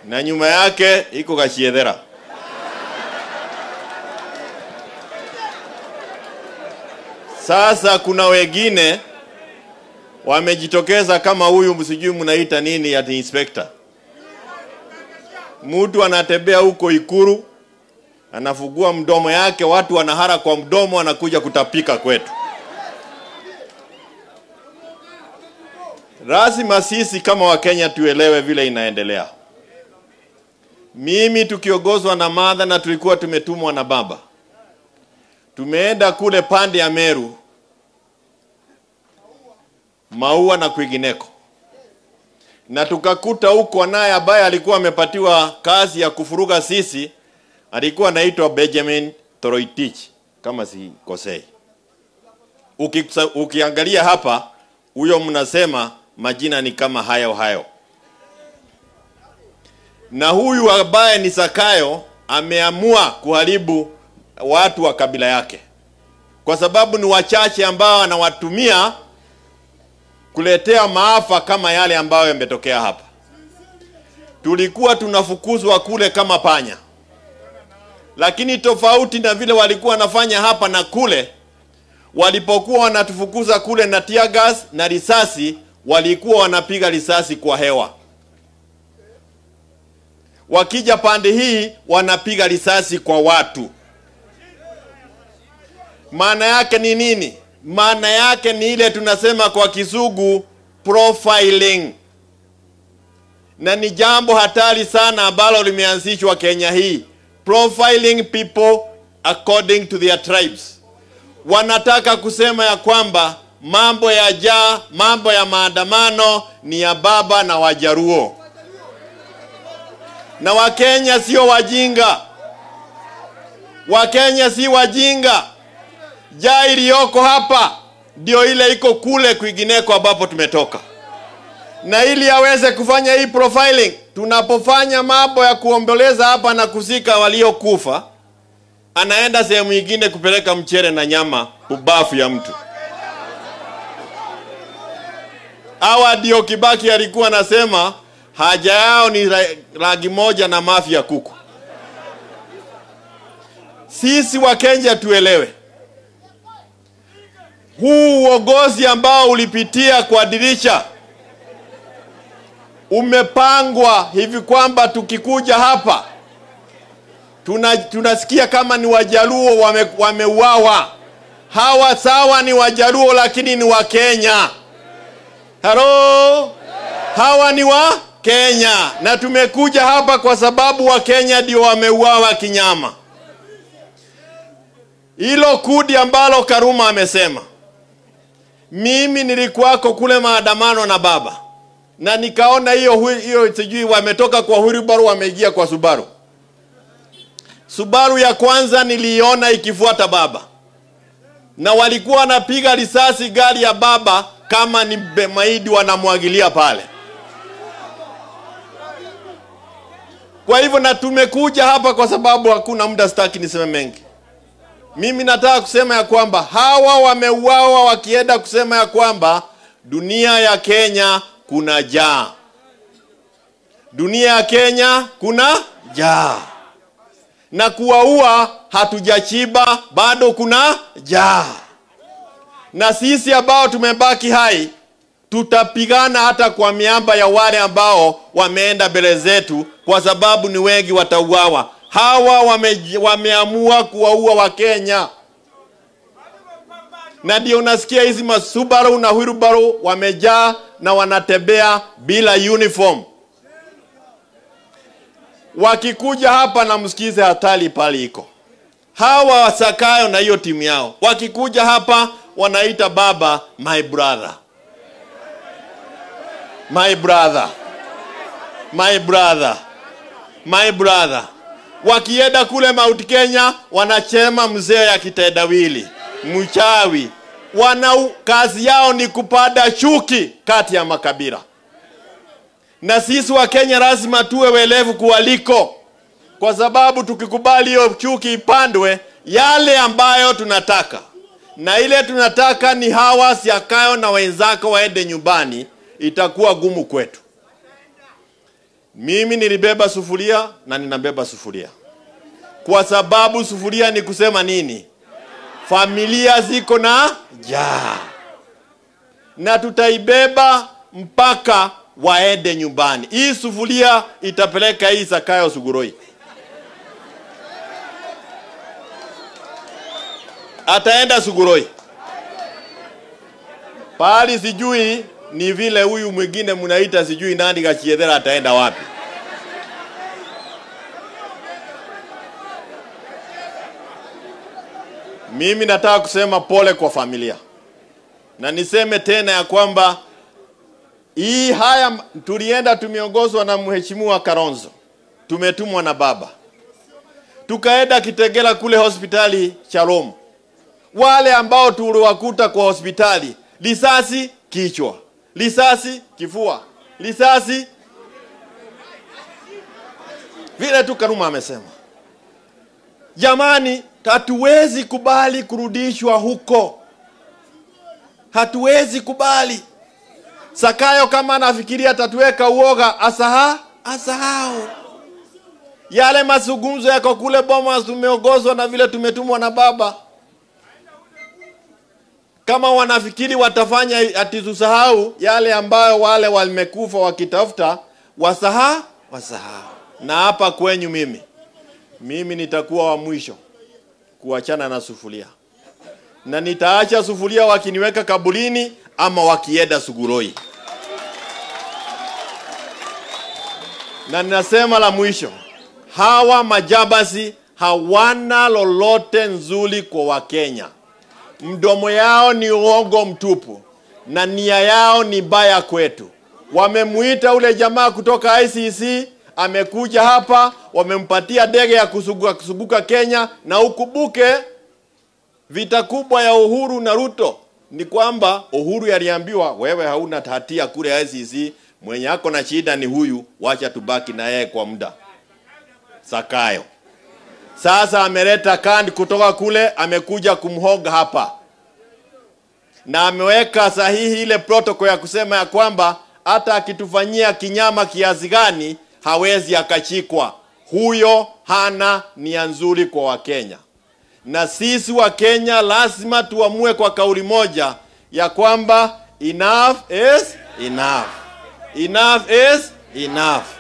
na nyuma yake iko Kashiethera. Sasa kuna wengine wamejitokeza kama huyu, sijui mnaita nini, ati inspector. Mtu anatembea huko Ikuru, anafungua mdomo yake, watu wanahara kwa mdomo, wanakuja kutapika kwetu. Lazima sisi kama Wakenya tuelewe vile inaendelea. Mimi tukiongozwa na madha na tulikuwa tumetumwa na baba, tumeenda kule pande ya Meru, Maua na kwingineko, na tukakuta huko naye ambaye alikuwa amepatiwa kazi ya kufuruga sisi, alikuwa anaitwa Benjamin Toroitich kama sikosei. Uki, ukiangalia hapa huyo mnasema majina ni kama hayo hayo, na huyu ambaye ni Sakayo ameamua kuharibu watu wa kabila yake, kwa sababu ni wachache ambao anawatumia kuletea maafa kama yale ambayo yametokea hapa. Tulikuwa tunafukuzwa kule kama panya, lakini tofauti na vile walikuwa wanafanya hapa na kule, walipokuwa wanatufukuza kule na tear gas na risasi, walikuwa wanapiga risasi kwa hewa. Wakija pande hii wanapiga risasi kwa watu. Maana yake ni nini? Maana yake ni ile tunasema kwa kizungu profiling, na ni jambo hatari sana ambalo limeanzishwa Kenya hii, profiling people according to their tribes. Wanataka kusema ya kwamba mambo ya jaa, mambo ya maandamano ni ya baba na Wajaruo, na Wakenya sio wajinga. Wakenya si wajinga. Jaa iliyoko hapa ndio ile iko kule kwingineko ambapo tumetoka, na ili aweze kufanya hii profiling, tunapofanya mambo ya kuomboleza hapa na kuzika waliokufa, anaenda sehemu nyingine kupeleka mchere na nyama ubafu ya mtu. Hawa ndio Kibaki alikuwa anasema haja yao ni rangi moja na mafi ya kuku. Sisi Wakenya tuelewe huu uongozi ambao ulipitia kwa dirisha umepangwa hivi kwamba tukikuja hapa tuna, tunasikia kama ni Wajaluo wame, wameuawa. Hawa sawa ni Wajaluo lakini ni Wakenya. Halo, hawa ni wa Kenya na tumekuja hapa kwa sababu Wakenya ndio wameuawa kinyama. Hilo kudi ambalo Karuma amesema mimi nilikuwako kule maandamano na baba na nikaona hiyo hiyo, sijui wametoka kwa Huribaru wameingia kwa Subaru. Subaru ya kwanza niliiona ikifuata baba, na walikuwa wanapiga risasi gari ya baba kama ni maidi wanamwagilia pale. Kwa hivyo na tumekuja hapa kwa sababu hakuna muda, sitaki niseme mengi. Mimi nataka kusema ya kwamba hawa wameuawa wakienda kusema ya kwamba dunia ya Kenya kuna jaa, dunia ya Kenya kuna jaa, na kuwaua hatujachiba, bado kuna jaa, na sisi ambao tumebaki hai tutapigana hata kwa miamba ya wale ambao wameenda mbele zetu, kwa sababu ni wengi watauawa. Hawa wame, wameamua kuwaua Wakenya, na ndio unasikia hizi masubaru na Hwirubaru wamejaa na wanatembea bila uniform. Wakikuja hapa na msikize hatari pale iko. Hawa wasakayo na hiyo timu yao wakikuja hapa wanaita baba my brother, my brother, my brother, my brother wakienda kule Mount Kenya wanachema mzee ya kitendawili mchawi. Wana kazi yao ni kupanda chuki kati ya makabila, na sisi wa Kenya lazima tuwe welevu kuwaliko, kwa sababu tukikubali hiyo chuki ipandwe, yale ambayo tunataka na ile tunataka ni hawa Siakayo na wenzako waende nyumbani, itakuwa gumu kwetu Mimi nilibeba sufuria na ninabeba sufuria, kwa sababu sufuria ni kusema nini? Familia ziko na njaa, na tutaibeba mpaka waende nyumbani. Hii sufuria itapeleka hii Zakayo Suguroi, ataenda Suguroi pahali sijui ni vile huyu mwingine mnaita sijui nani Gachiethera ataenda wapi. Mimi nataka kusema pole kwa familia, na niseme tena ya kwamba hii haya tulienda, tumeongozwa na mheshimiwa Karonzo, tumetumwa na baba, tukaenda Kitegela kule hospitali Shalom. Wale ambao tuliwakuta kwa hospitali, risasi kichwa, risasi kifua, risasi vile tu Karuma amesema. Jamani, hatuwezi kubali kurudishwa huko, hatuwezi kubali. Sakayo kama anafikiria atatuweka uoga, asaha asahau yale mazungumzo yako kule Bomas. Tumeongozwa na vile tumetumwa na baba. Kama wanafikiri watafanya ati tusahau yale ambayo wale wamekufa wakitafuta, wasaha wasahau. Na hapa kwenyu mimi mimi nitakuwa wa mwisho kuachana na sufuria, na nitaacha sufuria wakiniweka kabulini ama wakienda Suguroi. Na ninasema la mwisho, hawa majabasi hawana lolote nzuri kwa Wakenya. Mdomo yao ni uongo mtupu na nia yao ni mbaya kwetu. Wamemuita ule jamaa kutoka ICC amekuja hapa, wamempatia ndege ya kusuguka, kusuguka Kenya. Na ukumbuke vita kubwa ya Uhuru na Ruto ni kwamba Uhuru yaliambiwa wewe hauna hatia kule ICC, mwenye ako na shida ni huyu, wacha tubaki na yeye kwa muda. Sakayo sasa ameleta kandi kutoka kule, amekuja kumhoga hapa na ameweka sahihi ile protocol ya kusema ya kwamba hata akitufanyia kinyama kiasi gani hawezi akachikwa. Huyo hana nia nzuri kwa Wakenya, na sisi Wakenya lazima tuamue kwa kauli moja ya kwamba enough is enough, enough is enough.